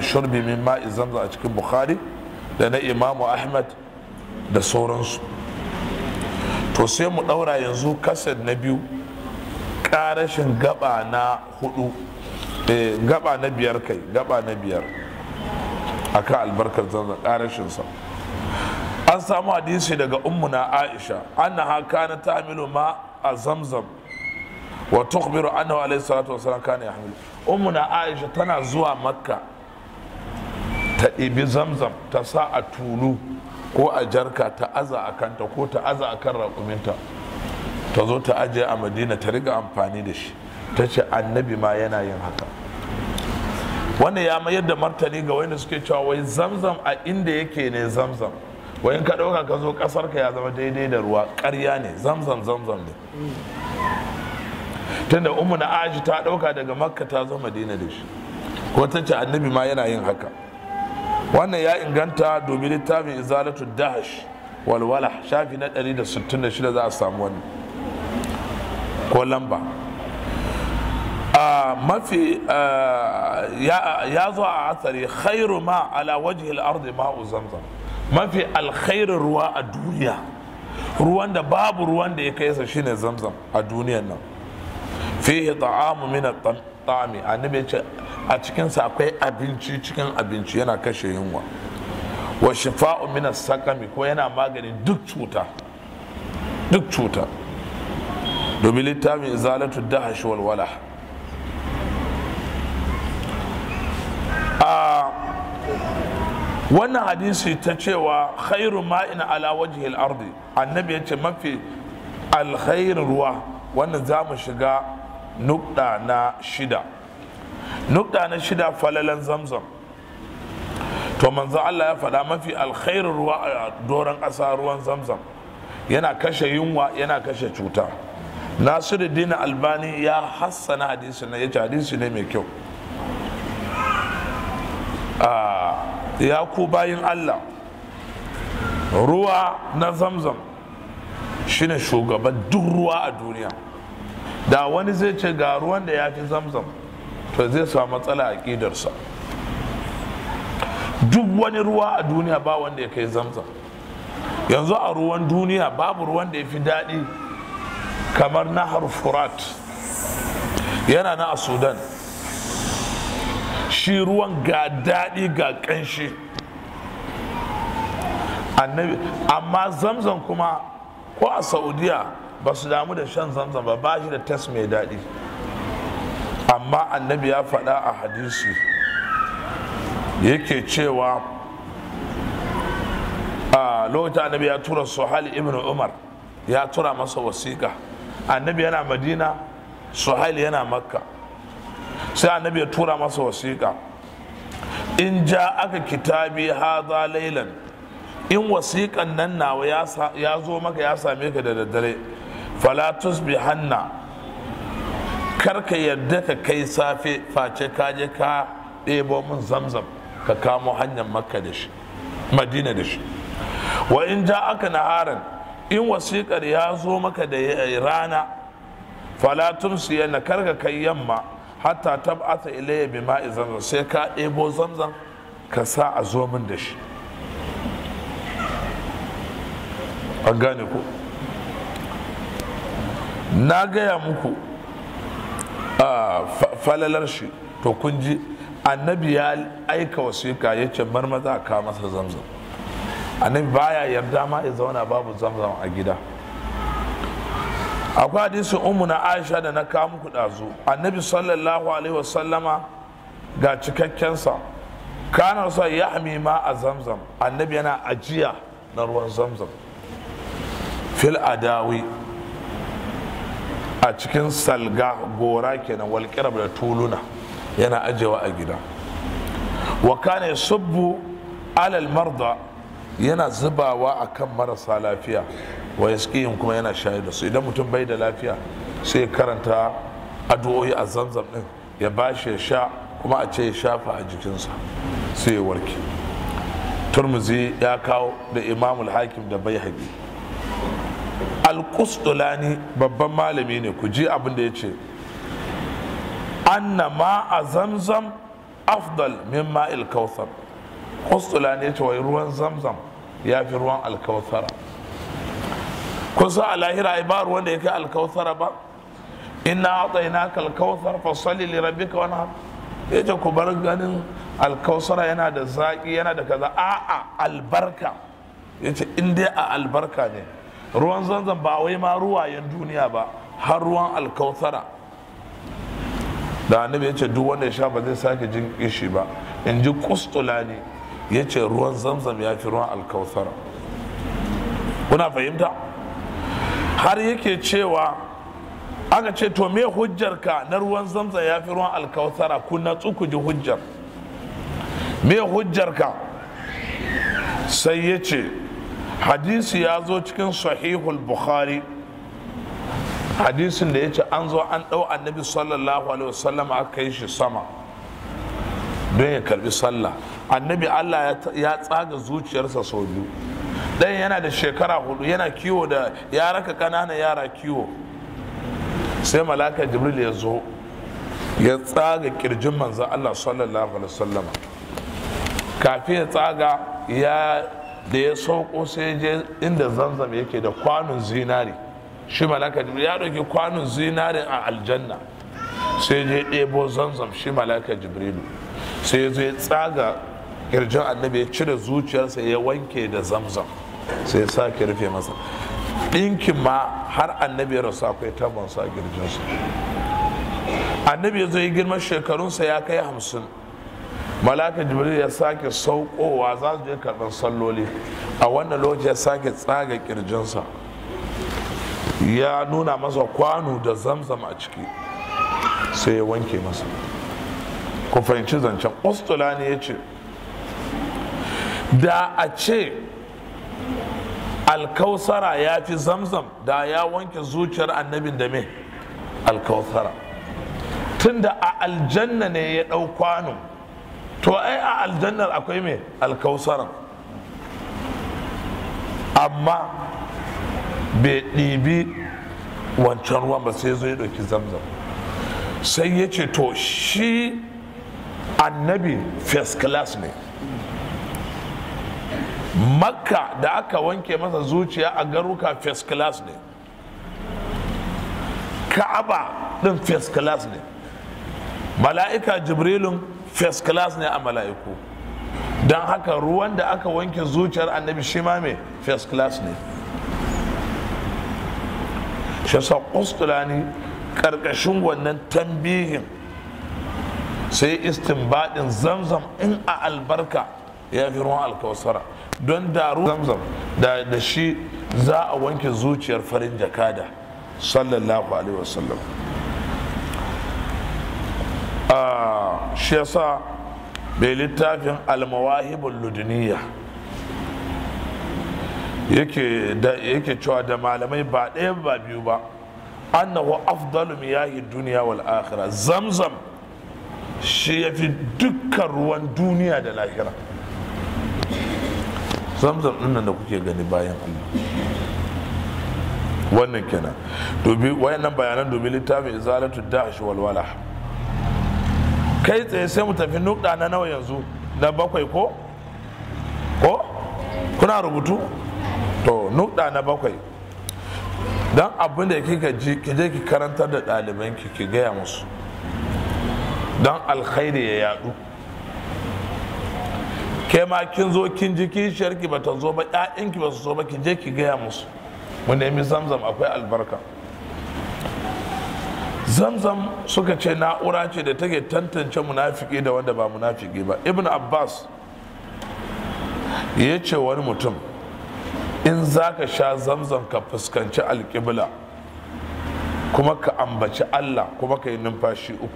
shurbi min ma'i zamzam a cikin bukhari da na imamu ahmad da sauransu to sai mu ɗaura yanzu kasar na biyu ƙarashin gaba na hudu eh, gaba na biyar kai gaba na biyar akan albarkar zamzam ƙarashinsa an samu hadisi daga ummuna aisha annaha kana ta'milu ma a zamzam wa tukhbiru annahu alayhi salatu wasallam kana yahmilu ummuna aisha tana zuwa makka ta ɗibi zamzam ta sa a tulu ko a jarka ta aza a kanta ko ta aza a kan raƙuminta ta zo ta ajiye a madina ta riga amfani da shi ta ce annabi ma yana yin haka wannan ya mayar da martani ga wanda suke cewa wai zamzam a inda yake ne zamzam wai in ka ɗauka ka zo ƙasar ka ya zama daidai da ruwa ƙarya ne zamzam zamzam ne tunda umu na aji ta ɗauka daga makka ta zo madina da shi ko ta ce annabi ma yana yin haka wannan ya inganta domin littafin izalatu dahash walwala shafi na 166 za a samu wannan ko lamba a mafi ya zo a asari khairu ma ala wajhil ardi ma'u zamzam mafi alkhairin ruwa a duniya ruwan da babu ruwan da ya kai sa shine zamzam a duniyan nan fihi ta'amu min at-ta'ami annabi ya ce a cikinsa akwai abinci cikin abinci yana kashe yunwa wa shifa'u min sakami ko yana maganin duk cuta duk cuta domin littafin izalatu dahash wal wala a wannan hadisi ta cewa khairu ma'in ala wajhi al-ardi annabi ya ce mafi alkhairin ruwa wannan za mu shiga nukda na shida nukta na shida falalan zamzam to manzo Allah ya faɗa mafi alkhairin ruwa a doron ƙasa ruwan zamzam yana kashe yunwa yana kashe cuta nasiruddin albani ya hassana hadisi na yace hadisi ne mai kyau ya ku bayin Allah ruwa na zamzam shine shugaban duk ruwa a duniya da wani zai ce ga ruwan da ya fi zamzam to zai samu matsala a ƙidarsa duk wani ruwa a duniya ba wanda ya kai zamzam yanzu a ruwan duniya babu ruwan da ya fi daɗi kamar nahar furat yana na a sudan shi ruwan ga daɗi ga ƙanshi annabi amma zamzam kuma ko a saudiya ba su damu da shan zamzam ba ba shi da tas mai daɗi amma annabi ya faɗa a hadisi yake cewa a lokacin annabi ya tura suhali ibn umar ya tura masa wasiƙa annabi yana madina suhaili yana makka sai annabi ya tura masa wasiƙa in ja aka kitabi haza lailan in wasiƙan nan nawa ya zo maka ya same ka da daddare falatus bi hanna karka yadda ka kai safe face ka je ka ɗebo min zamzam ka kamo hanyar makka da shi madina da shi wa in ja aka naharan in wasiƙar ya zo maka da rana falatun su yana karka kai yamma hatta tab'ata ilayya bi ma'i zamzam sai ka ɗebo zamzam ka sa a zo min da shi an gane ku na gaya muku falalar shi to kun ji annabi ya aika wasiƙa ya ce marmaza ka masa zamzam annabi baya yarda ma ya zauna babu zamzam a gida akwai hadisin umu na aisha da na kawo muku ɗazu annabi sallallahu alaihi wasallama ga cikakkensa kana sa ya ma a zamzam annabi yana ajiya na ruwan zamzam fil adawi a cikin salga gora kenan walƙirab da tuluna yana ajewa a gida wa kana subbu alal marda yana zubawa akan marasa lafiya wa yasqihim kuma yana shayar da su idan mutum bai da lafiya sai karanta addu'o'i a zamzam din ya bashi ya sha kuma a ce ya shafa a jikinsa sai ya warke turmuzi ya kawo da imamul hakim da bai haƙi alƙustulani babban malami ne ku ji abin da ya ce anna ma a zamzam afdal min ma'il kautsar kustula ne ce wai ruwan zamzam ya fi ruwan alkautsara kusa a lahira ai ba ruwan da ya kai alkautsara ba inna a'tainaka alkautsar fasalli li rabbika wanhar yace ku bar ganin alkausara yana da zaƙi yana da kaza a'a albarka yace in dai a albarka ne ruwan zanzan ba wai ma ruwayen duniya ba har ruwan alkausara da annabi ya ce duk wanda ya sha ba zai sake jin kishi ba in ji kustula ne ya ce ruwan zamzam ya fi ruwan alkausara kuna fahimta har yake cewa aka ce to me hujjarka na ruwan zamzam ya fi ruwan alkausara ku natsu ku ji hujjar me hujjarka sai ya ce hadisi ya zo cikin sahihul bukhari hadisin da ya ce an zo an ɗau annabi sallallahu alaihi wasallam aka yi shi sama don ya karbi sallah annabi allah ya tsaga zuciyarsa sau biyu ɗayan yana da shekara hudu yana kiwo da ya raka ƙananan yara kiwo sai malaka jibril ya zo ya tsaga kirjin manzan allah sallallahu alaihi wasallam kafin ya tsaga ya da ya sauko sai je inda zanzam yake da kwanon zinari shi malaka jibril ya ɗauki kwanon zinarin a aljanna sai je ɗebo zanzam shi malaka jibrilu sai zai tsaga kirjin annabi ya cire zuciyarsa ya wanke da zamzam sai ya sake rufe masa ɗinkin ma har annabi ya rasu akwai tabon sa kirjinsa annabi ya zo yi girman shekarunsa ya kai hamsin malaka jibril ya sake saukowa za su je karɓar salloli a wannan lokaci ya sake tsaga kirjinsa ya nuna masa kwano da zamzam a ciki sai ya wanke masa ku fahimci zancen ne ya ce da a ce alkausara ya fi zamzam da ya wanke zuciyar annabin da me alkausara tunda a aljanna ne ya ɗau kwano to ai a aljannar akwai me alkausaran amma bai ɗibi wancan ruwan ba sai zo ya ɗauki zamzam sai ya ce to shi annabi first class ne makka da aka wanke masa zuciya a garuka first class ne ka'aba ɗin first class ne mala'ika jibrilun first class ne a mala'iku don haka ruwan da aka wanke zuciyar annabi shi ma mai first class ne shi sa ƙustulani ƙarƙashin wannan tambihin sai istinbadin zamzam in a albarka ya fi ruwan alkawasara don da zamzam da da shi za a wanke zuciyar farin jakada sallallahu alaihi wasallam shi yasa bai littafin almawahibul luduniya yake cewa da malamai ba ɗaya ba biyu ba annahu afdalu miyahi duniya wal akhirah zamzam shi ya fi dukkan ruwan duniya da lahira zamzam ɗin nan da kuke gani bayan Allah wannan kenan dobi wayannan bayanan dobi littafin izalatu dash walwala kai tsaye sai mu tafi nukɗa na nawa yanzu na bakwai ko ko kuna rubutu to nukɗa na bakwai don abin da kika ji ki je ki karantar da ɗalibanki ki gaya musu don alkhairi ya yadu ke ma kin zo kin ji kishiyarki ba ta zo ba ƴaƴanki ba su zo ba ki je ki gaya musu mu nemi zamzam akwai albarka zamzam suka ce na'ura ce da take tantance munafiki da wanda ba munafiki ba ibn abbas ya ce wani mutum in za ka sha zamzam ka fuskanci alƙibla kuma ka ambaci allah kuma ka yi numfashi uku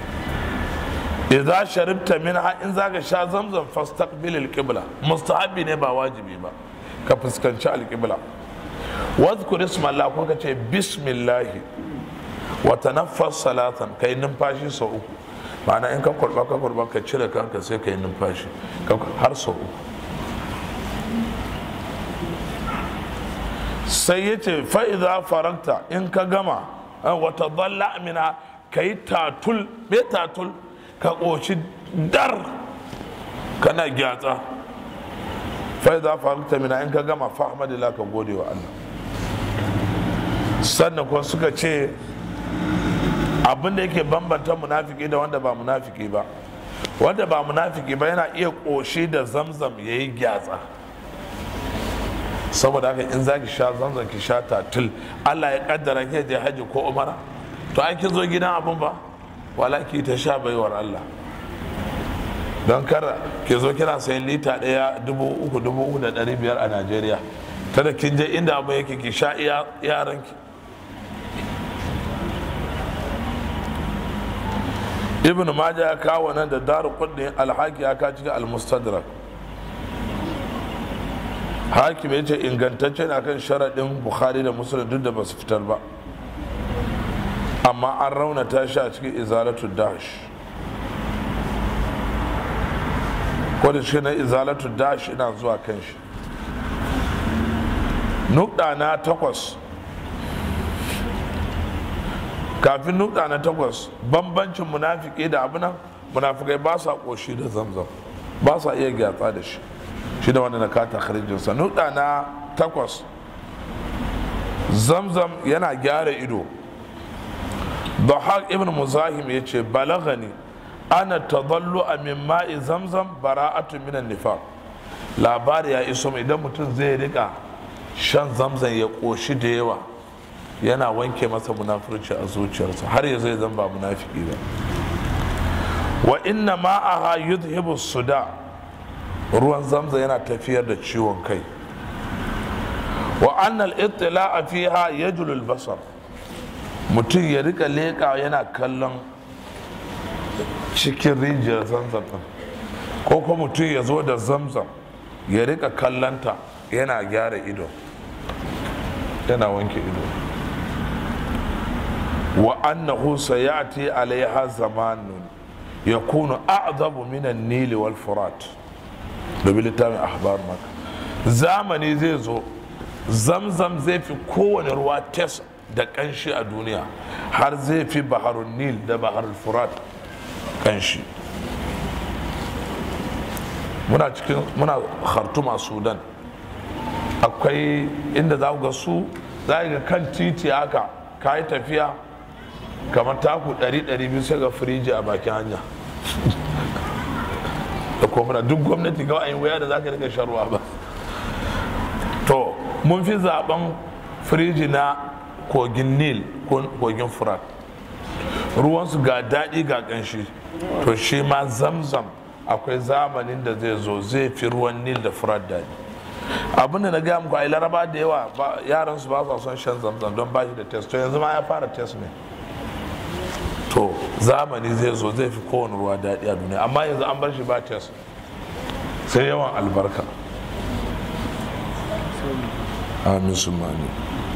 idza sharibta minha in zaka sha zamzam fastaqbil alqibla mustahabi ne ba wajibi ba ka fuskanci alqibla wadhkur isma Allah ko ka ce bismillah wa tanaffas salatan kai numfashi sau uku ma'ana in ka kurba ka kurba ka cire kanka sai kai numfashi har sau uku sai ya ce fa'iza faranta in ka gama wata zalla amina ka yi tatul me tatul ka ƙoci dar kana gyatsa fai za fahimta mina in ka gama fahimta ka gode wa Allah sannan kuma suka ce abin da yake bambanta munafiki da wanda ba munafiki ba wanda ba munafiki ba yana iya ƙoshi da zamzam ya yi gyatsa saboda haka in za ki sha zamzam ki sha tatil Allah ya kaddara ke je haji ko umara to an kin zo gidan abin ba wala ki ta sha baiwar Allah don kar ke zo kina sayan lita ɗaya dubu uku dubu uku da ɗari biyar a Najeriya kada kin je inda abin yake ki sha yaranki ibn majah ya kawo nan da daru kudin alhaki ya kawo cikin almustadrak hakim ya ce ingantacce na kan sharaɗin bukhari da musulun duk da ba su fitar ba amma an raunata shi a cikin izalatu dash ko da shi na izalatu dash ina zuwa kan shi nukɗa na takwas kafin nukta na takwas bambancin munafiki da abinan munafikai ba sa koshi da zamzam ba sa iya gyatsa da shi shi da wanda na kata kharijinsa nukta na takwas zamzam yana gyara ido Bahak ibn Muzahim ya ce balagani ana tadallu a min ma'i zamzam bara'atu minan nifaq labari ya iso mai idan mutum zai rika shan zamzam ya koshi da yawa yana wanke masa munafurci a zuciyarsa har ya zai zan ba munafiki ba wa inna ma'aha yudhibu suda ruwan zamza yana tafiyar da ciwon kai wa annal ittila fiha yajlu basar mutum ya rika leƙa yana kallon cikin rijiyar zamzam din ko kuma mutum ya zo da zamzam ya rika kallanta yana gyara ido yana wanke ido wa annahu sayati alaiha zamanun yakunu a'zabu min an-nil wal furat da littafin ahbar maka zamani zai zo zamzam zai fi kowane ruwa tes da kanshi a duniya har zai fi baharun nil da baharul furat kanshi muna cikin muna khartuma sudan akwai inda za ga su za ga kan titi haka ka yi tafiya kamar taku 100-200 sai ga firiji a bakin hanya da kuma duk gwamnati ga ayin waya da za ka rika sharuwa ba to mun fi zaben firiji na kogin nil kogin furat ruwansu ga daɗi ga ƙanshi to shi ma zamzam akwai zamanin da zai zo zai fi ruwan nil da furat daɗi abin da na gaya muku a laraba da yawa yaran su ba sa son shan zamzam don ba shi da test to yanzu ma ya fara test ne to zamani zai zo zai fi kowane ruwa daɗi a duniya amma yanzu an bar shi ba test sai yawan albarka amin su mani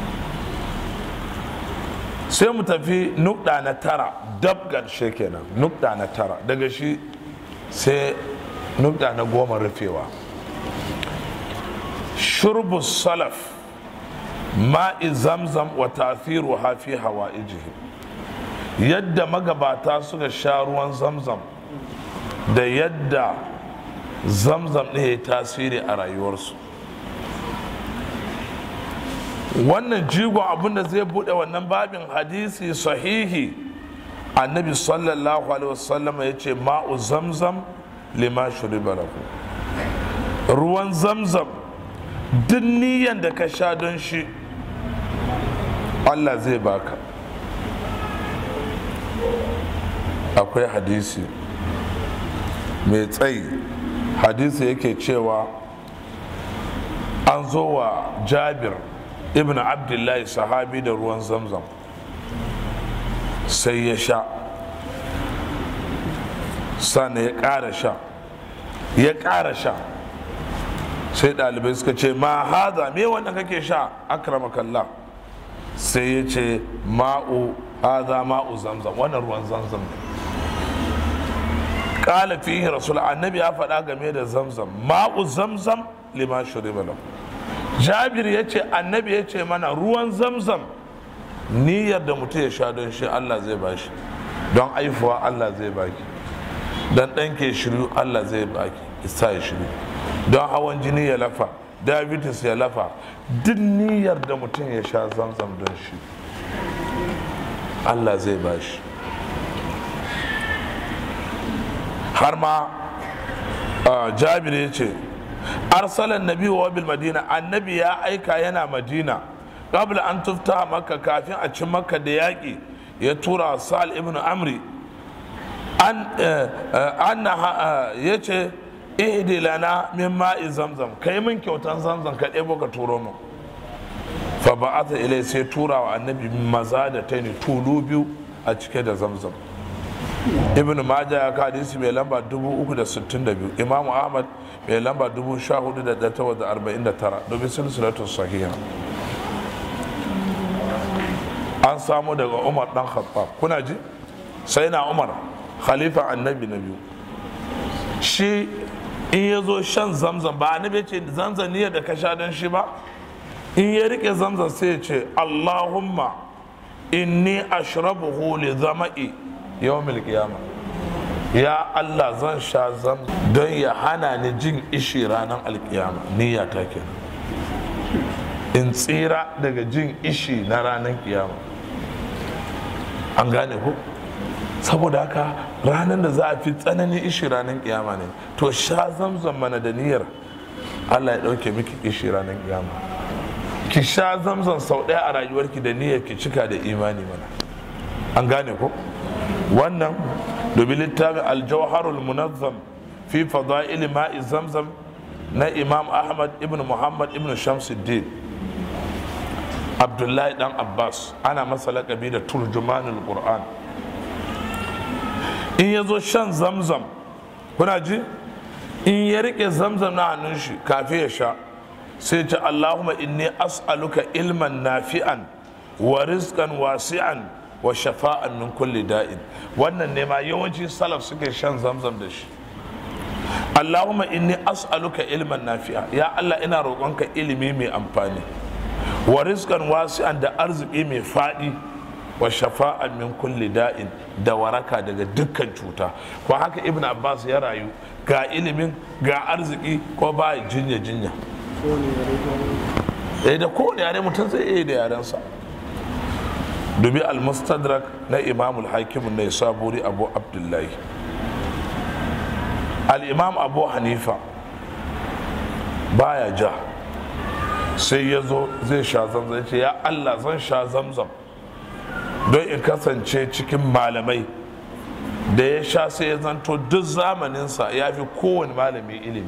sai mu tafi nukɗa na tara dab ƙarshe kenan nukɗa na tara daga shi sai nukɗa na goma rufewa shurbu salaf ma'i zamzam wa tafiru hafi hawa ijihi yadda magabata suka sha ruwan zamzam da yadda zamzam ɗin ya tasiri a rayuwarsu wannan jigon abinda zai buɗe wannan babin hadisi sahihi annabi sallallahu alaihi wasallam ya ce ma'u zamzam lima shuriba lahu ruwan zamzam duk niyan da ka sha don shi allah zai baka akwai hadisi mai tsayi hadisi yake cewa an zo wa jabir ibn abdullahi sahabi da ruwan zamzam sai ya sha sannan ya ƙara sha ya ƙara sha sai ɗalibai suka ce ma haza me wanda kake sha akramakallah sai ya ce ma'u haza ma'u zamzam wannan ruwan zamzam ne kala fihi rasul annabi ya faɗa game da zamzam ma'u zamzam lima shuriba lahu jabir ya ce annabi ya ce mana ruwan zamzam niyyar da mutum ya sha don shi allah zai bashi don aifuwa allah zai baki don ɗan ke shiru allah zai baki isa ya shiru don hawan jini ya lafa diabetes ya lafa duk niyyar da mutum ya sha zamzam don shi allah zai ba shi har ma jabir ya ce arsalan nabi wa bil madina annabi ya aika yana madina qabla an tufta makka kafin a ci makka da yaƙi ya tura sal ibn amri an ya ce ihdi lana min ma'i zamzam kai min kyautan zamzam ka ɗebo ka turo mu fa ba'atha ilai sai tura wa annabi maza da ta ne tulu biyu a cike da zamzam ibn majah ya ka hadisi mai lamba 362 imamu ahmad mai lamba 14849 domin silsilatu sahiha an samu daga umar dan khattab kuna ji sai na umar khalifa annabi na biyu shi in ya zo shan zamzam ba annabi ce zamzam niyyar da ka sha don shi ba in ya rike zamzam sai ya ce allahumma inni ashrabuhu li zama'i yawmil qiyama ya allah zan sha zam don ya hana ni jin ishi ranar alkiyama niyya ta kenan in tsira daga jin ishi na ranar kiyama an gane ku saboda haka ranar da za a fi tsananin ishi ranar kiyama ne to sha zamzam mana da niyyar allah ya ɗauke miki ishi ranar kiyama ki sha zamzam sau ɗaya a rayuwarki da niyyar ki cika da imani mana an gane ko wannan domin littafin aljawharul munazzam fi fada'il ma'i zamzam na imam ahmad ibn muhammad ibn shamsuddin abdullahi dan abbas ana masa lakabi da turjumanul qur'an in ya zo shan zamzam kuna ji in ya rike zamzam na hannun shi kafin ya sha sai ce allahumma inni as'aluka ilman nafi'an wa rizqan wasi'an wa shafa'an min kulli da'in wannan ne ma yawanci salaf suke shan zamzam da shi allahumma inni as'aluka ilman nafi'a ya allah ina roƙonka ilimi mai amfani wa rizqan wasi'an da arziki mai faɗi wa shafa'an min kulli da'in da waraka daga dukkan cuta ko haka ibn abbas ya rayu ga ilimin ga arziki ko ba jinya jinya eh da kowane yare mutum zai iya da yarensa dubi al-mustadrak na imam al-hakim na saburi abu abdullahi al-imam abu hanifa baya ja sai ya zo zai sha zamzam ya ce ya allah zan sha zamzam don in kasance cikin malamai da ya sha sai ya zanto duk zamaninsa ya fi kowane malami ilimi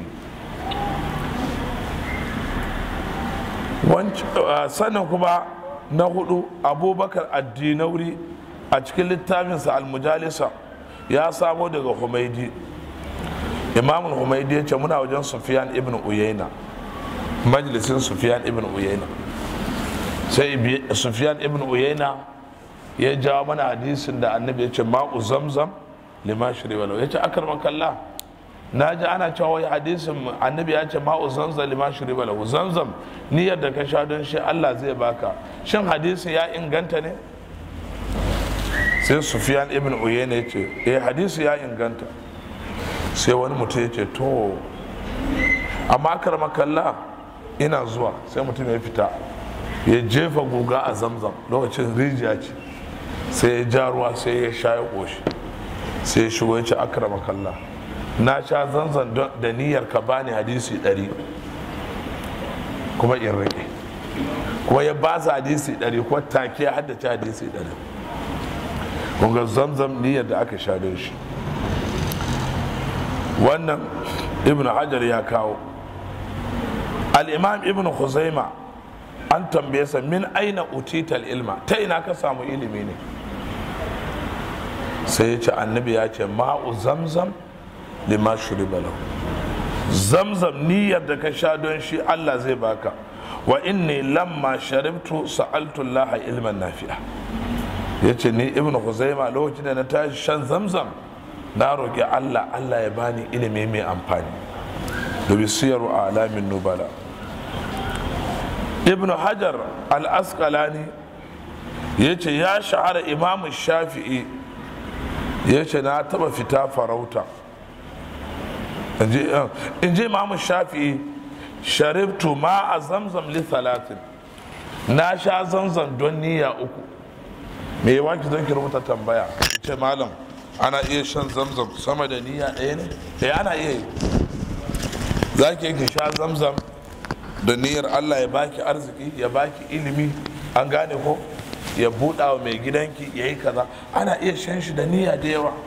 sannan kuma na hudu abubakar addinauri a cikin littafinsa almujalisa ya samo daga humaidi imamul humaidi ya ce muna wajen sufiyan ibn uyaina majalisin sufiyan ibn uyaina sai sufiyan ibn uyaina ya jawo mana hadisin da annabi ya ce ma'u zamzam lima shiri walau ya ce akar makalla na ji ana cewa wai hadisin annabi ya ce ma'u zamzam lima shiri walau zamzam niyyar da ka sha don shi allah zai baka shin hadisin ya inganta ne sai sufiyan ibn uyayna ya ce eh hadisi ya inganta sai wani mutum ya ce to amma akar makalla ina zuwa sai mutum ya fita ya jefa guga a zamzam lokacin rijiya ce sai ya ja ruwa sai ya sha ya ƙoshi sai ya shigo ya ce akrama kalla na sha zanzan da niyyar ka bani hadisi ɗari kuma in rage kuma ya ba su hadisi ɗari kuma take ya haddace hadisi ɗari kunga zamzam niyyar da aka sha don shi wannan ibn hajar ya kawo al-imam ibn khuzaima an tambaye sa min aina utital ilma ta ina ka samu ilimi ne sai ya ce annabi ya ce ma'u zamzam lima shuriba lahu zamzam niyyar da ka sha don shi Allah zai baka wa inni lamma sharibtu sa'altu Allah ilman nafi'a yace ni ibn Khuzaima lokacin da na tashi shan zamzam na roƙi Allah Allah ya bani ilimi mai amfani da bisiyaru alamin nubala ibn hajar al-asqalani yace ya shahara imamu shafi'i ya ce na taba fita farauta in ji imamu shafi'i sharibtu ma a zamzam li talatin na sha zamzam don niyya uku me yawa ki zan ki rubuta tambaya ce malam ana iya shan zamzam sama da niyya ɗaya ne eh ana iya yi za ki ki sha zamzam da niyyar allah ya baki arziki ya baki ilimi an gane ko ya buɗa wa mai gidanki ya yi kaza ana iya shan shi da niyya da yawa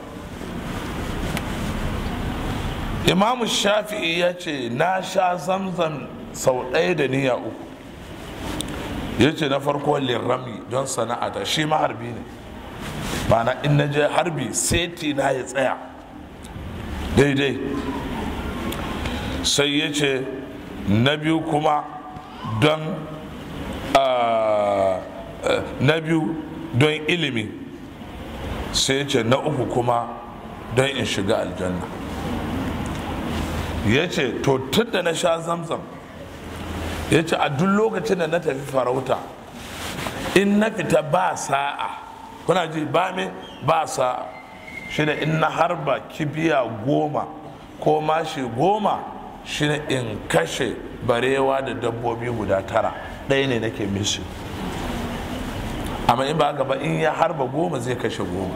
imamu shafi'i ya ce na sha zamzam sau ɗaya da niyya uku ya ce na farko lirrami don sana'ata shi ma harbi ne mana in na je harbi seti na ya tsaya daidai sai ya ce na biyu kuma don na biyu don ilimi sai ya ce na uku kuma don in shiga aljanna ya ce to tun da na sha zamzam ya ce a duk lokacin da na tafi farauta in na fita ba sa'a kuna ji ba me ba sa'a shi da in na harba kibiya goma ko mashi goma shi ne in kashe barewa da dabbobi guda tara ɗaya ne nake mishi amma in ba gaba in ya harba goma zai kashe goma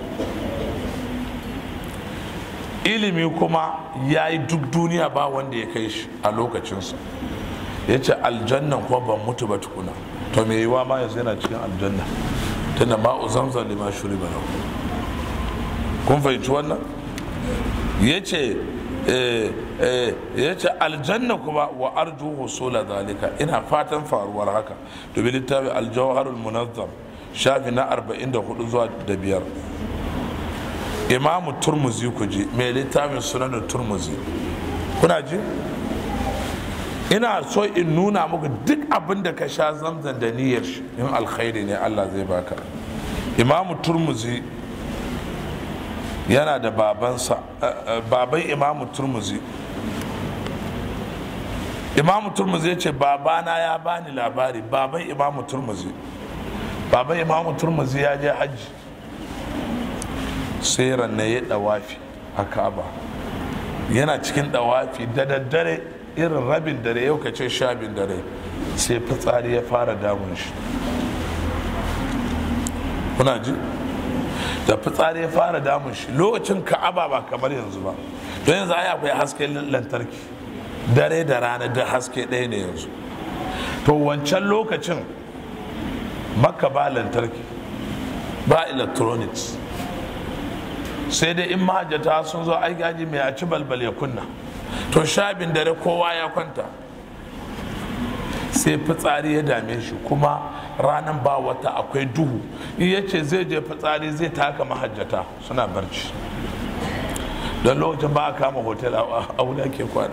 ilimi kuma ya yi duk duniya ba wanda ya kai shi a lokacinsa ya ce aljannan kuma ban mutu ba tukuna to me yiwa ma yanzu yana cikin aljanna tunda ma'u zamzam lima shuri ba kun fahimci wannan ya ce ya ce aljanna kuma wa arju husula zalika ina fatan faruwar haka domin littafi aljawharul munazzam shafi na 44 zuwa da biyar imamu turmuzi ku ji mai littafin sunanin turmuzi kuna ji ina so in nuna muku duk abin da ka sha zamzan da niyyar shi in alkhairi ne allah zai baka imamu turmuzi yana da babansa baban imamu turmuzi imamu turmuzi ya ce babana ya bani labari baban imamu turmuzi baban imamu turmuzi ya je hajji sai ranne ya dawafi a ka'aba yana cikin dawafi da daddare irin rabin dare yau ka ce shabin dare sai fitsari ya fara damun shi kuna ji da fitsari ya fara damun shi lokacin ka'aba ba kamar yanzu ba don yanzu ai akwai hasken lantarki dare da rana da haske ɗaya ne yanzu to wancan lokacin maka ba lantarki ba electronics sai dai in mahajjata sun zo aiki haji mai a ci balbal ya kunna to shabin dare kowa ya kwanta sai fitsari ya dame shi kuma ranar ba wata akwai duhu in ya ce zai je fitsari zai taka mahajjata suna barci don lokacin ba a kama hotel a wuri ake kwana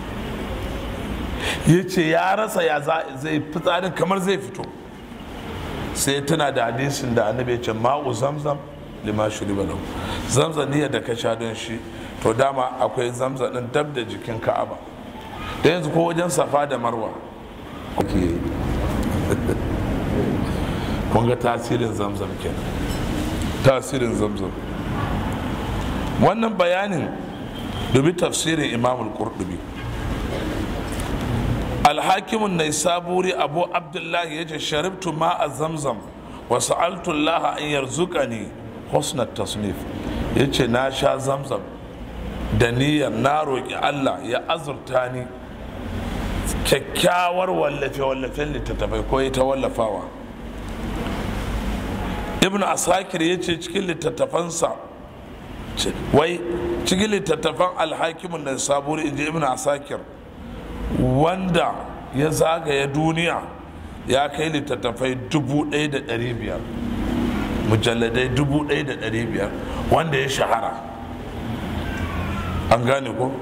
ya ce ya rasa ya zai fitsarin kamar zai fito sai tuna da hadisin da annabi ya ce ma'u zamzam lima shuriba lahu zamzam niyyar da ka sha don shi to dama akwai zamzam din dab da jikin ka'aba da yanzu ko wajen safa da marwa kuke kun ga tasirin zamzam kenan tasirin zamzam wannan bayanin dubi tafsirin imamul qurtubi alhakimun nai saburi abu abdullahi ya ce sharibtu ma a zamzam wa sa'altu allaha an yarzuqani husnat tasnif ya ce na sha zamzam da niyyar na roƙi allah ya azurta ni kyakkyawar wallafe-wallafen littattafai ko ta wallafawa ibn asakir ya ce cikin littattafansa wai cikin littattafan alhakimin da saburi inji ibn asakir wanda ya zagaya duniya ya kai littattafai 1,500 mujalladai 1,500 wanda ya shahara an gane ko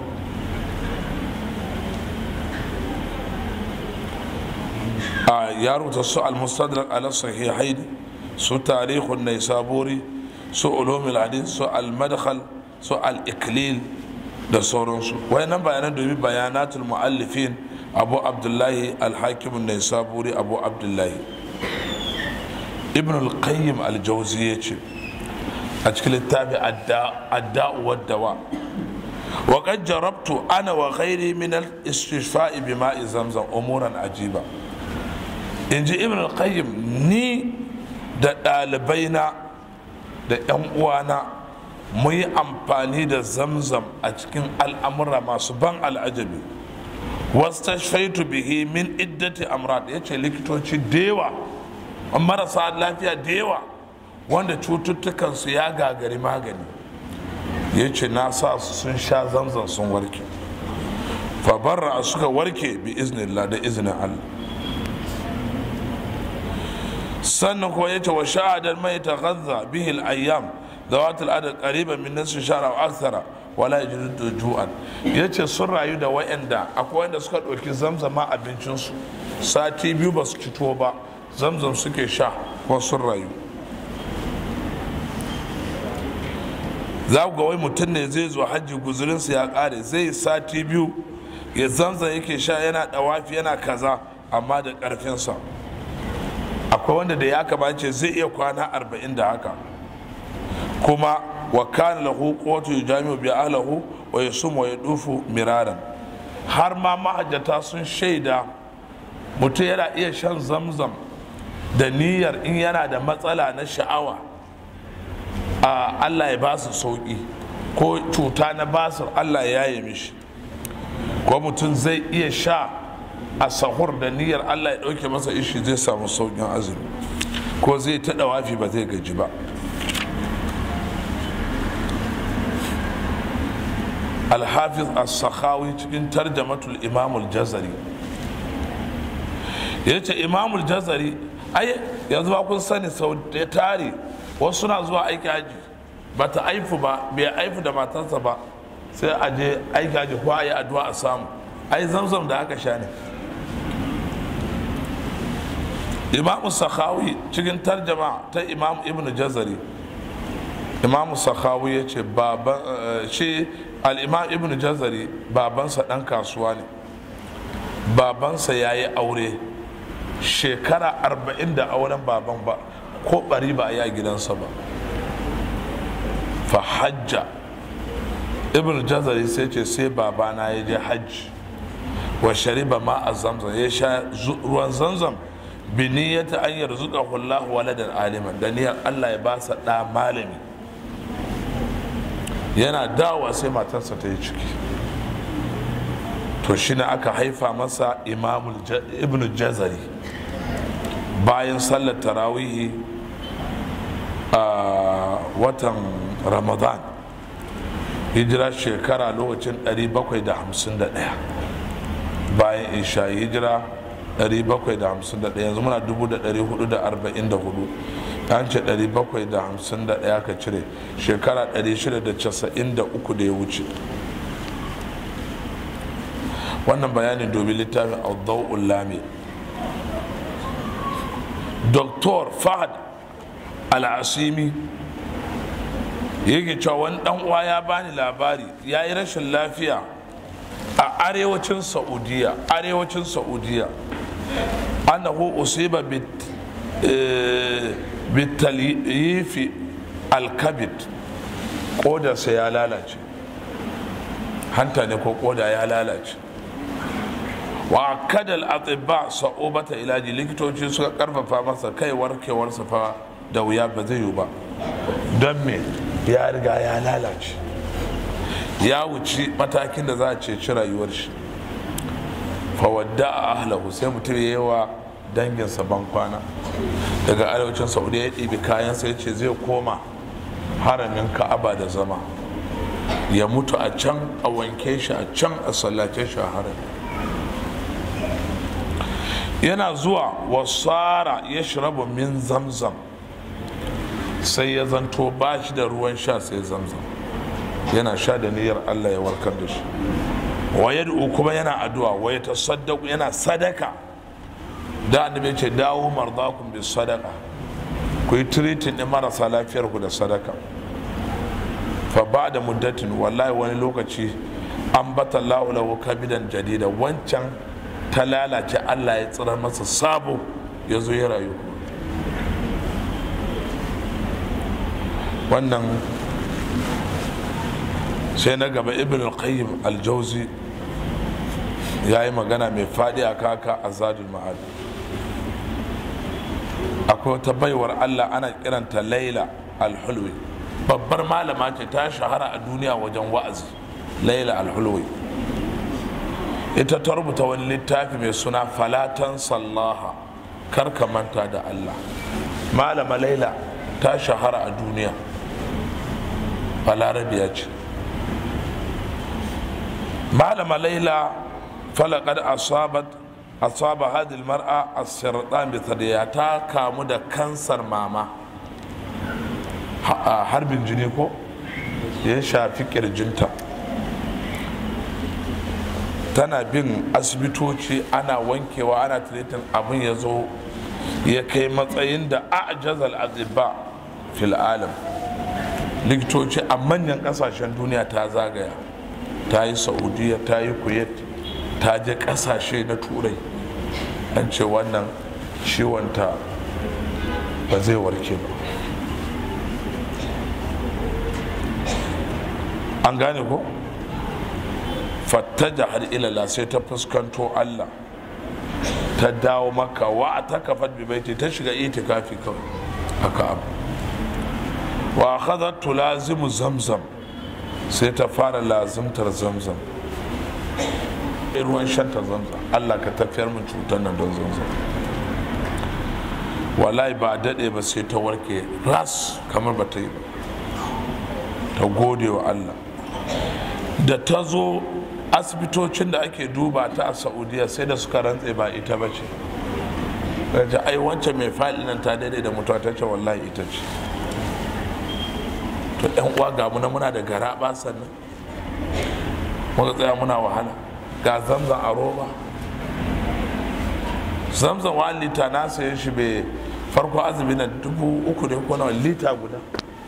a ya rubuta su al-mustadrak ala sahihain su tarihun naisaburi su ulumul hadith su al-madkhal su al-iklil da sauransu wayannan bayanan domin bayanatul muallifin abu abdullahi al-hakim naisaburi abu abdullahi ibn al-qayyim al-jawzi ya ce a cikin littafi adda'u waddawa وقد جربت انا وغيري من الاستشفاء بماء زمزم امورا عجيبه in ji ibn al-qayyim ni da ɗalibaina da 'yan uwana mu yi amfani da zamzam a cikin al'amura masu ban al'ajabi wastashfaitu bihi min iddati amrad ya ce likitoci da yawa marasa lafiya da yawa wanda cututtukansu ya gagari magani ya ce na sa su sun sha zamzam sun warke fabarra suka warke bi iznillah da izinin allah sannan kuma yace wa shahadar mai ta gaza bihi ayyam zawat al'adad qariban min nisfi shahr aw akthara wala yajidu ju'an yace sun rayu da wayanda akwai wanda suka ɗauki zamzama abincin su sati biyu ba su ci tuwo ba zamzam suke sha ko sun rayu za ku ga wai mutum ne zai zo hajji guzurinsa ya ƙare zai sati biyu ya zamzam yake sha yana ɗawafi yana kaza amma da ƙarfinsa akwai wanda da ya kamace zai iya kwana arba'in da haka kuma wa kana lahu quwwatu yujami'u bi ahlihi wa yasum wa yadufu miraran har ma mahajjata sun shaida mutum yana iya shan zamzam da niyyar in yana da matsala na sha'awa a Allah ya ba su sauki ko cuta na basir Allah ya yi mishi ko mutum zai iya sha a sahur da niyyar Allah ya ɗauke masa ishi zai samu sauƙin azumi ko zai taɗa wafi ba zai gaji ba alhafiz as-sakhawi cikin tarjamatul imamul jazari ya ce imamul jazari ai yanzu ba kun sani sau da tare wasu suna zuwa aiki haji ba ta aifu ba bai aifu da matarsa ba sai a je aiki haji ko a yi addu'a a samu ai zamzam da aka sha ne imam sakhawi cikin tarjama ta imam ibn jazari imam sakhawi ya ce shi al'imam ibn jazari babansa ɗan kasuwa ne babansa ya yi aure shekara arba'in da auren baban ba ko bari ba a yi a gidansa ba fa hajja ibn jazari sai ce sai babana ya je hajji wa shariba ma a zamzam ya sha ruwan zamzam bi niyyata an yarzuqa Allah waladan aliman da niyyar Allah ya ba sa da malami yana dawa sai matarsa ta yi ciki to shine aka haifa masa imamul ibn jazari bayan sallar tarawihi a watan ramadan hijira shekara lokacin 751 bayan isha hijira 751 yanzu muna 444 an ce 751 ka cire shekara 693 da ya wuce wannan bayanin domin littafin audau'ul lami Dr. fahad al'asimi yake cewa wani dan uwa ya bani labari ya yi rashin lafiya a arewacin saudiya arewacin saudiya annahu usiba bitalifi alkabid kodarsa ya lalace hanta ne ko koda ya lalace wa kadal atibba sa'ubata ilaji likitoci suka karfafa masa kai warkewarsa fa da wuya ba zai yi ba don me ya riga ya lalace ya wuci matakin da za a ceci rayuwar shi fawadda a ahlahu sai mutum ya yi wa danginsa ban kwana daga arewacin saudiya ya ɗibi kayan sai ce zai koma haramin ka'aba da zama ya mutu a can a wanke shi a can a sallace shi a harami yana zuwa wasara ya shirabu min zamzam sai ya zanto ba shi da ruwan sha sai zamzam yana sha da niyyar allah ya warkar da shi wayar kuma yana addu'a waya ta saddaku yana sadaka da annabi ce dawo mardakum bi sadaka ku yi tiritin ɗin marasa lafiyar ku da sadaka fa ba da muddatin wallahi wani lokaci an bata lahu kabidan jadida wancan ta lalace allah ya tsirar masa sabo ya zo ya rayu wannan sai na gaba ibn al-qayyim al-jauzi ya yi magana mai faɗi a kaka a zadul ma'ad akwai wata baiwar allah ana kiranta laila al-hulwi babbar malama ce ta shahara a duniya wajen wa'azi laila al-hulwi ita ta rubuta wani littafi mai suna falatan sallaha karka manta da allah malama laila ta shahara a duniya balarabiya ce malama laila falakad asabat asaba hadil mar'a as-sirtan bi ta kamu da kansar mama harbin jini ko ya shafi kirjinta tana bin asibitoci ana wankewa ana tiritin abin ya zo ya kai matsayin da a'jazal azibba fil alam likitoci a manyan kasashen duniya ta zagaya ta yi saudiya ta yi kuwait ta je kasashe na turai an ce wannan ciwonta ba zai warke ba an gane ko fattaja har ilala sai ta fuskanto allah ta dawo maka wa ta kafat bibaiti ta shiga itikafi kawai haka abu wa akhadhat tulazimu zamzam sai ta fara lazimtar zamzam ruwan shanta zamzam Allah ka tafiyar min cutar nan don zamzam wallahi ba daɗe ba sai ta warke ras kamar ba ta yi ba ta gode wa Allah da ta zo asibitocin da ake duba ta a saudiya sai da suka rantse ba ita ba ce ta ai wancan mai faɗi nan ta daidai da mutuwa ta ce wallahi ita ce to yan uwa ga muna muna da gara sannan muka tsaya muna wahala ga zamzan a roba zamzan wa lita na sayan shi bai farko azumi na dubu uku ne ko nawa lita guda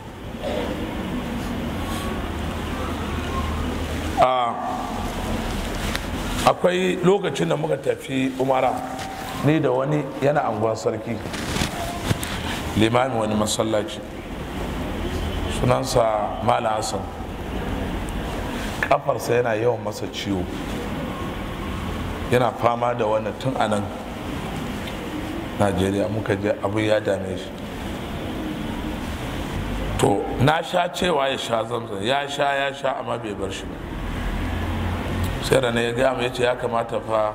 akwai lokacin da muka tafi umara ni da wani yana anguwan sarki limamin wani masallaci sunansa mala hassan kafarsa yana yawan masa ciwo yana fama da wannan tun a nan najeriya muka je abin ya dame shi to na sha cewa ya sha zamzam ya sha ya sha amma bai bar shi ba sai da ya gaya ya ce ya kamata fa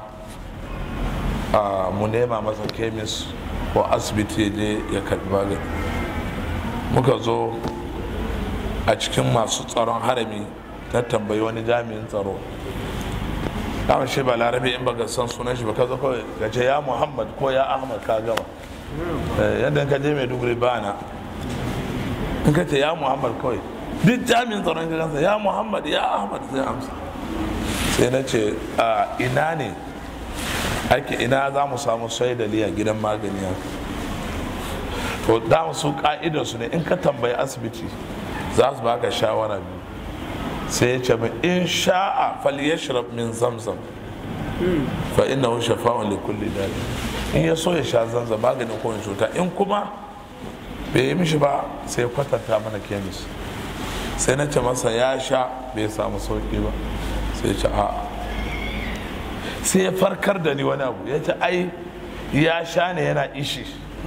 mu nema masa kemis ko asibiti ya je ya karbi magani muka zo a cikin masu tsaron harami ta tambayi wani jami'in tsaro dama shi ba larabi in baka san sunan shi ba ka zo kawai ka ce ya muhammad ko ya ahmad ka gama yadda ka je mai duguri ba na in ka ce ya muhammad kawai duk jami'in tsaron ka kansa ya muhammad ya ahmad zai amsa sai na ce a ina ne ake ina za mu samu shaidali a gidan magani haka to da su ka'idarsu ne in ka tambayi asibiti za su baka shawara biyu sai ya ce min in sha'a falyashrab min zamzam fa innahu shafa'un li kulli dali in ya so ya sha zamzam maganin kowane cuta in kuma bai yi mishi ba sai ya kwatanta mana kemis sai na ce masa ya sha bai samu sauki ba sai ce a sai ya farkar da ni wani abu ya ce ai ya sha ne yana ishi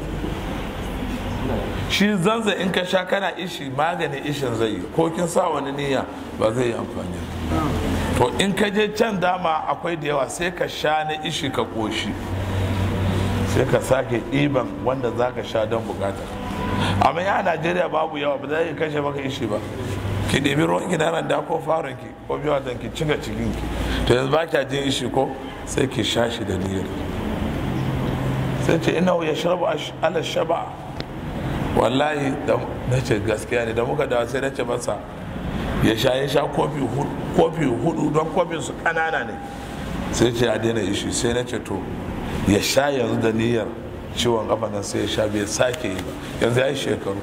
shi zanza in ka sha kana ishi maganin ishin zai yi ko kin sa wani niyya ba zai yi amfani to in ka je can dama akwai da yawa sai ka sha na ishi ka koshi sai ka sake ɗiban wanda za ka sha don bukata amma ya najeriya babu yawa ba zai kashe maka ishi ba ki ɗebi ruwan ki na da ko farin ki ko biyu watan ki cika cikin ki to yanzu ba kya jin ishi ko sai ki sha shi da niyyar sai ce ina ya sharabu ala shaba wallahi na ce gaskiya ne da muka dawa sai na ce masa ya sha ya sha kofi hudu don kofin su kanana ne sai ce ya daina ishi sai na ce to ya sha yanzu da niyyar ciwon kafa nan sai ya sha bai sake yi ba yanzu ya yi shekaru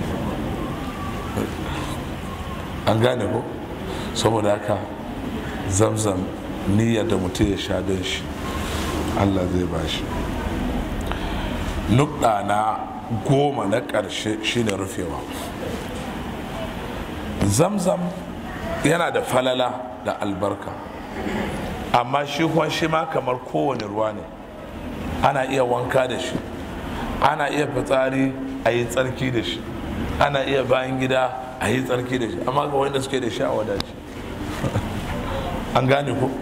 an gane ko saboda haka zamzam niyyar da mutum ya sha don shi allah zai ba shi nukɗa na goma na ƙarshe shine rufewa zamzam yana da falala da albarka amma shi kuma shi ma kamar kowane ruwa ne ana iya wanka da shi ana iya fitsari a yi tsarki da shi ana iya bayan gida a yi tsarki da shi amma ga wanda suke da shi a wadaci an gane ku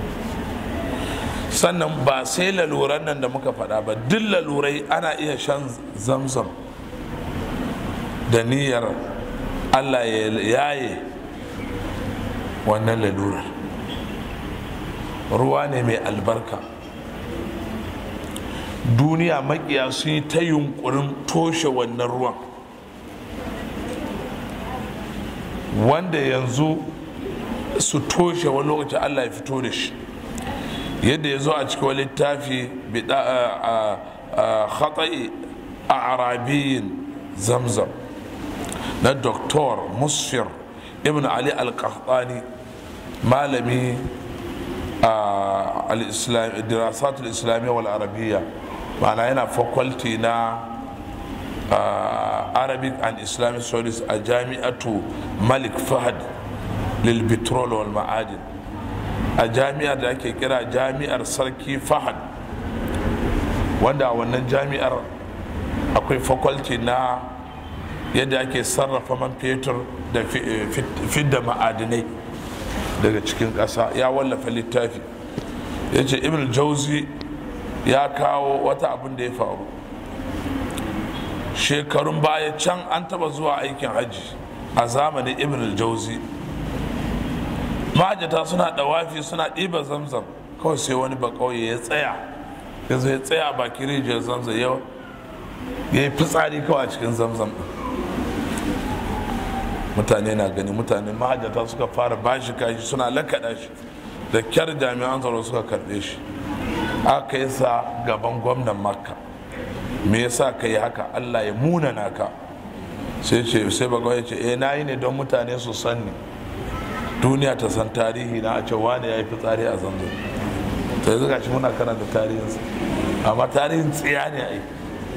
sannan ba sai laluran nan da muka faɗa ba duk lalurai ana iya shan zamzam da niyyar allah ya yaye wannan lalurar ruwa ne mai albarka duniya makiya sun yi ta yunkurin toshe wannan ruwan wanda yanzu su toshe wani lokaci allah ya fito da shi yadda ya zo a cikin wani littafi khata'i a arabiyin zamzam na doktor musfir ibn ali al-qahtani malami a dirasatul islamiyya wal arabiyya ma'ana yana faculty na arabic and islamic studies a jami'atu malik fahad lil petrol wal ma'adin a jami'ar da ake kira jami'ar sarki fahad wanda a wannan jami'ar akwai faculty na yadda ake sarrafa man fetur da fidda ma'adinai daga cikin ƙasa ya wallafa littafi ya ce ibn jauzi ya kawo wata abin da ya faru shekarun baya can an taba zuwa aikin hajji a zamanin ibn jauzi ma'ajata suna dawafi suna ɗiba zamzam kawai sai wani bakauye ya tsaya ya zo ya tsaya a bakin rijiyar zamzam ya yi fitsari kawai a cikin zamzam mutane na gani mutane mahajjata suka fara bashi kashi suna lakaɗa shi da kyar jami'an tsaro suka karɓe shi aka yi sa gaban gwamnan makka me yasa ka yi haka allah ya munana ka sai ce sai bagawai ce eh na yi ne don mutane su sanni duniya ta san tarihi na a ce wane ya yi fitsari a zanzo to yanzu gashi muna karanta tarihinsa amma tarihin tsiya ne a yi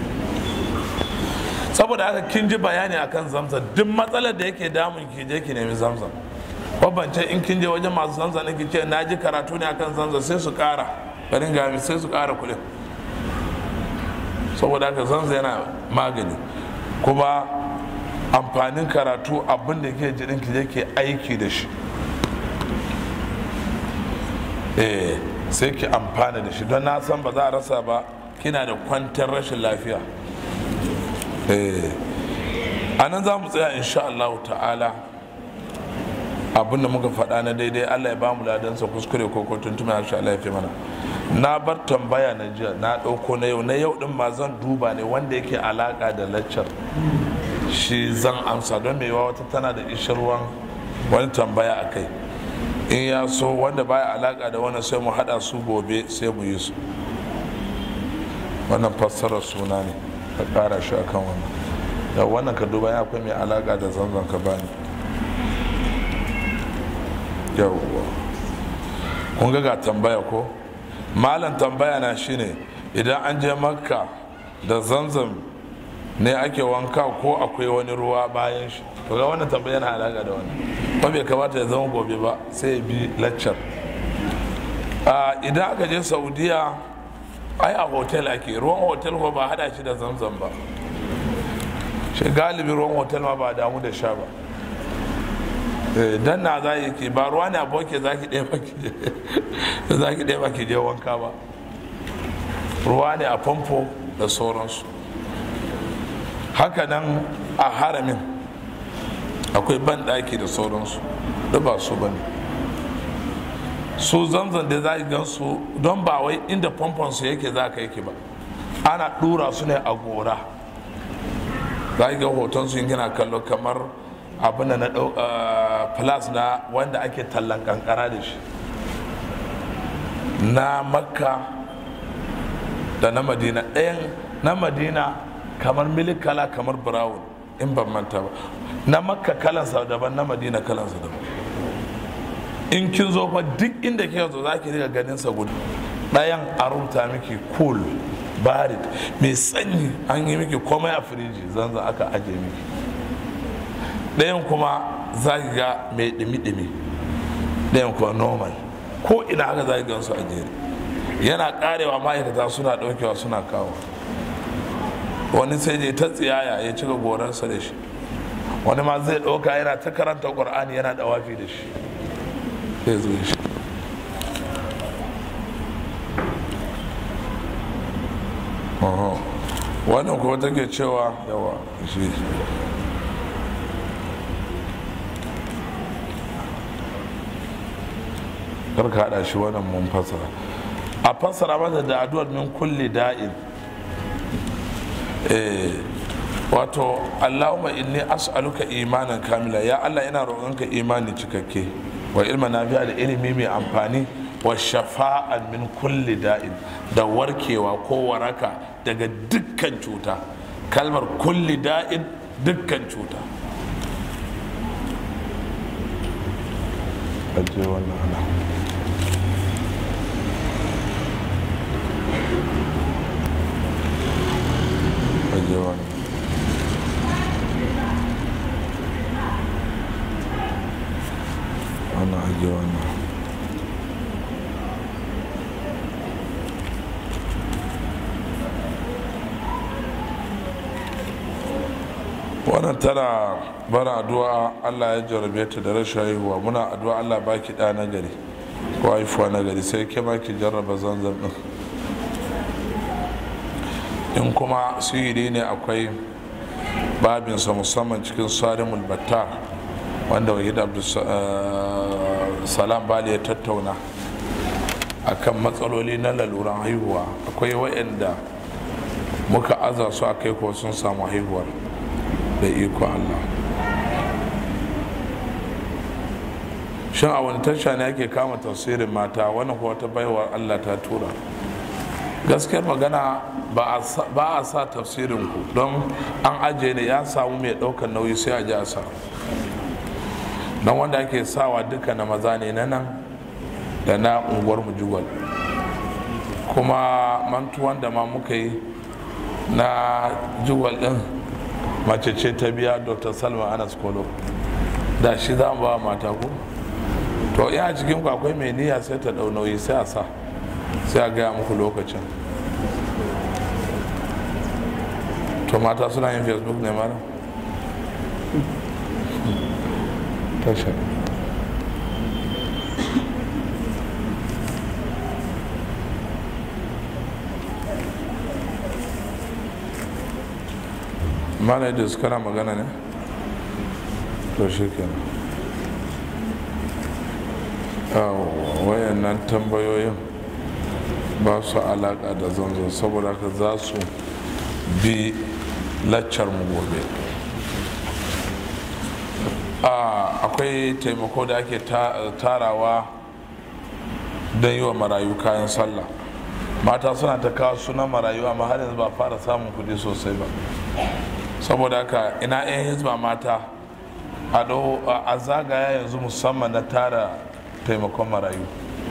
saboda haka kin ji bayani akan zamzam duk matsalar da yake damun ki je ki nemi zamzam babance in kin je wajen masu zamzam ne ki ce na ji karatu ne akan zamzam sai su kara garin gami sai su kara kuɗin saboda haka zamzam yana magani kuma amfanin karatu abin da ke jirin ki je ke aiki da shi eh sai ki amfana da shi don na san ba za a rasa ba kina da kwantar rashin lafiya a nan za mu tsaya insha Allah ta'ala abin da muka faɗa na daidai Allah ya ba mu ladansa kuskure ko ko tuntuma insha Allah ya fi mana na bar tambaya na jiya na ɗauko na yau na yau ɗin ma zan duba ne wanda yake alaƙa da laccar shi zan amsa don mai wata tana da ishirwan wani tambaya a kai in ya so wanda baya alaƙa da wani sai mu haɗa su gobe sai mu yi su wannan fassarar suna ne ka kara shi akan wannan da wannan ka duba ya akwai mai alaka da zanzan ka bani yawwa kun ga tambaya ko malam tambaya na shine idan an je makka da zanzan ne ake wanka ko akwai wani ruwa bayan shi to ga wannan tambaya na alaka da wani ba bai kamata ya zama gobe ba sai ya bi laccar idan aka je saudiya ai a hotel ake ruwan hotel ko ba hada shi da zamzam ba shi galibi ruwan hotel ma ba damu da sha ba dan na za ke ba ruwa ne aboke za ki ɗaya za ki ɗaya ki je wanka ba ruwa ne a famfo da sauransu haka nan a haramin akwai banɗaki da sauransu da ba su ba ne su zanzan da za gan su don ba wai inda famfon su yake za ka yake ba ana dura su ne a gora za ga hoton su gina kallo kamar abin da na plus na wanda ake tallan kankara da shi na makka da na madina ɗayan na madina kamar milik kala kamar brown in ban manta ba na makka kalansa daban na madina kalansa daban in kin zo fa duk inda kika zo za ki riga ganin sa gudu ɗayan a rubuta miki cool barid mai sanyi an yi miki komai a firiji zanzan aka aje miki ɗayan kuma za ki ga mai ɗimi-ɗimi ɗayan kuwa normal ko ina haka za ki gan su a jere yana karewa ma'aikata suna ɗaukewa suna kawo wani sai je ta tsiyaya ya cika gorarsa da shi wani ma zai ɗauka yana ta karanta ƙur'ani yana ɗawafi da shi zai zo shi wannan kuma take cewa yawa shi karka haɗa shi wannan mun fassara a fassara mata da addu'ar min kulli da'in wato allahumma inni as'aluka imanan kamila ya allah ina roƙonka imani cikakke wa ilma nafi'a da ilimi mai amfani wa shafa'an min kulli da'in da warkewa ko waraka daga dukkan cuta kalmar kulli da'in dukkan cuta aje wannan ana aje wannan wannan aje wannan wannan tana bara addu'a allah ya jarabe ta da rashin haihuwa muna addu'a allah baki ɗa na gari ko haifuwa na gari sai ke ma ki jarraba zanzan ɗin in kuma sihiri ne akwai babinsa musamman cikin sarimul battar wanda wahid abdulsalam bali ya tattauna akan matsaloli na laluran haihuwa akwai wa'anda muka aza su a kai ko sun samu haihuwar da iko Allah shin a wani tasha ne ake kama tafsirin mata wannan kuwa ta baiwa Allah ta tura gaskiyar magana ba a sa tafsirin ku don an ajiye ne ya samu mai ɗaukar nauyi sai a ji a sa don wanda ake sawa duka na maza ne na nan da na unguwar mujugwal kuma mantuwan da ma muka yi na jugwal din mace ce ta biya dr salma anas kolo da shi za mu ba mata ku to ya cikin ku akwai mai niyya sai ta dau nauyi sai a sa sai a gaya muku lokacin to mata suna yin facebook ne mara tashar mana da su kana magana ne to shi kenan wayannan tambayoyin ba su alaka da zanzo saboda ka za su bi laccar mu gobe akwai taimako da ake tarawa don yi wa marayu kayan sallah mata suna ta kawo suna marayu amma har yanzu ba fara samun kudi sosai ba saboda haka ina 'yan hizba mata a zagaya yanzu musamman na tara taimakon marayu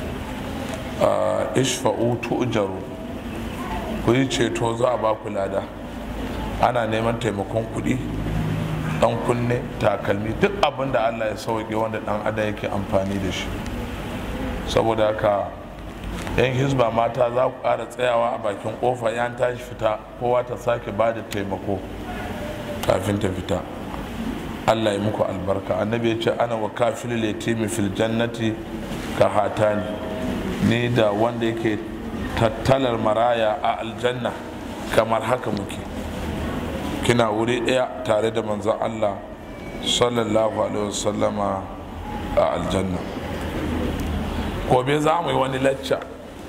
ishfa'u tu'jaru ku yi ceto za a ba ku lada ana neman taimakon kuɗi dan kunne takalmi duk abin da allah ya sauke wanda dan ada yake amfani da shi saboda haka yan hizba mata za ku ƙara tsayawa a bakin ƙofa yan tashi fita kowa ta sake ba da taimako kafin ta fita allah ya muku albarka annabi ya ce ana wa kafin letimi fil jannati ka hatani ni da wanda yake tattalar maraya a aljanna kamar haka muke kina wuri ɗaya tare da manzon allah sallallahu alaihi wasallama a aljanna gobe za mu yi wani lacca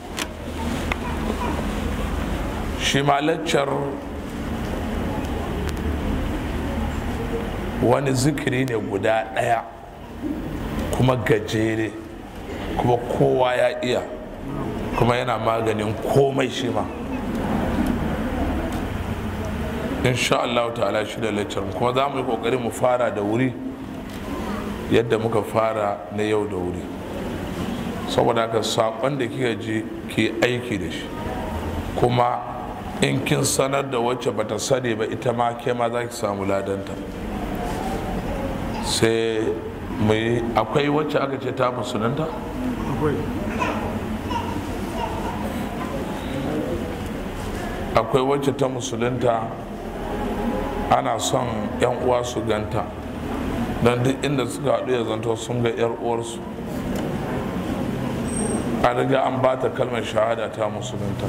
shi ma laccar wani zikiri ne guda ɗaya kuma gajere kuma kowa ya iya kuma yana maganin komai shi ma insha Allah ta'ala shi da lecture kuma za mu yi kokari mu fara da wuri yadda muka fara na yau da wuri saboda haka saƙon da kika ji ki aiki da shi kuma in kin sanar da wacce bata sani ba ita ma ke ma za ki samu ladanta sai mu yi akwai wacce aka ce ta musulunta akwai wacce ta musulunta ana son yan uwa su ganta don duk inda suka haɗu ya zanto sun ga yar uwarsu a riga an ba ta kalmar shahada ta musulunta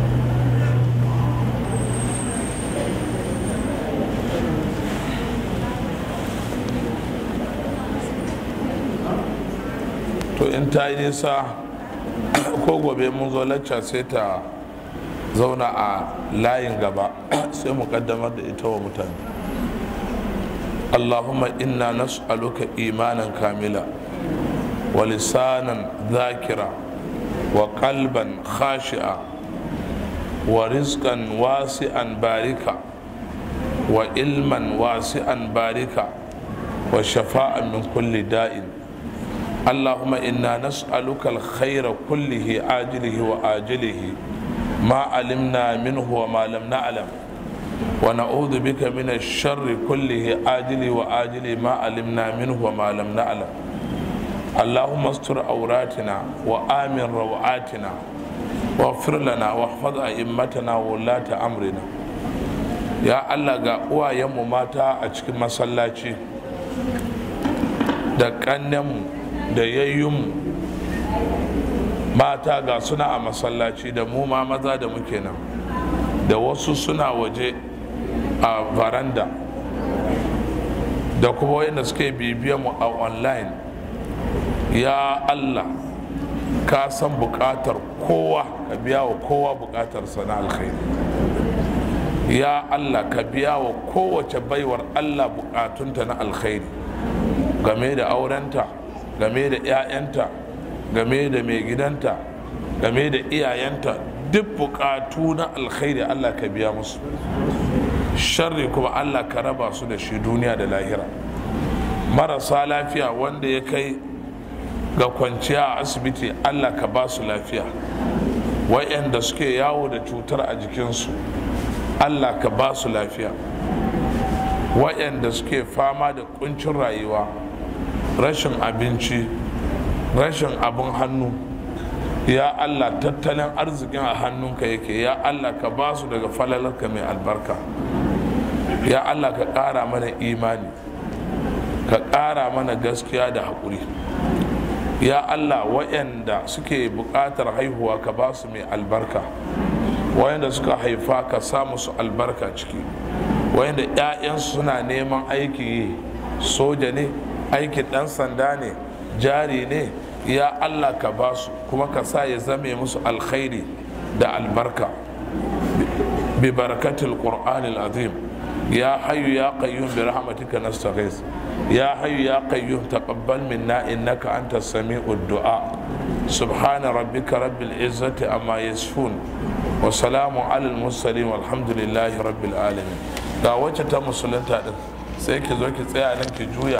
to in ta yi nisa ko gobe mun zo lacca sai ta zauna a layin gaba sai mu kaddamar da ita wa mutane allahumma inna nas'aluka imanan kamila wa lisanan zakira wa qalban khashi'a wa rizqan wasi'an barika wa ilman wasi'an barika wa shafa'an min kulli da'in اللهم إنا نسألك الخير كله عاجله وآجله ما علمنا منه وما لم نعلم ونعوذ بك من الشر كله عاجله وآجله ما علمنا منه وما لم نعلم اللهم استر عوراتنا وآمن روعاتنا واغفر لنا واحفظ أئمتنا وولاة أمرنا يا الله ga uwayenmu mata a cikin masallaci da ƙannenmu da yayyunmu mata ga suna a masallaci da mu ma maza da muke nan da wasu suna waje a varanda da kuma wayanda suke bibiyan mu a online ya allah ka san bukatar kowa ka biya wa kowa bukatar sana alkhairi ya allah ka biya wa kowace baiwar allah bukatunta na alkhairi game da aurenta game da 'ya'yanta game da mai gidanta game da iyayenta duk bukatu na alkhairi allah ka biya musu sharri kuma allah ka raba su da shi duniya da lahira marasa lafiya wanda ya kai ga kwanciya a asibiti allah ka ba su lafiya wa'yanda suke yawo da cutar a jikinsu allah ka ba su lafiya wa'yanda suke fama da kuncin rayuwa rashin abinci rashin abin hannu ya allah tattalin arzikin a hannunka yake ya allah ka ba su daga falalarka mai albarka ya allah ka ƙara mana imani ka ƙara mana gaskiya da haƙuri ya allah waɗanda suke buƙatar haihuwa ka ba su mai albarka waɗanda suka haifa ka sa musu albarka ciki waɗanda 'ya'yansu suna neman aiki yi soja ne aikin ɗan sanda ne jari ne ya allah ka ba su kuma ka sa ya zame musu alkhairi da albarka bi barakatul qur'anil azim ya hayyu ya qayyum bi rahmatika nastaghis ya hayyu ya qayyum taqabbal minna innaka antas sami'ud du'a subhana rabbika rabbil izzati amma yasifun wa salamun alal mursalin walhamdulillahi rabbil alamin ga wacce ta musulunta din sai ki zo ki tsaya nan ki juya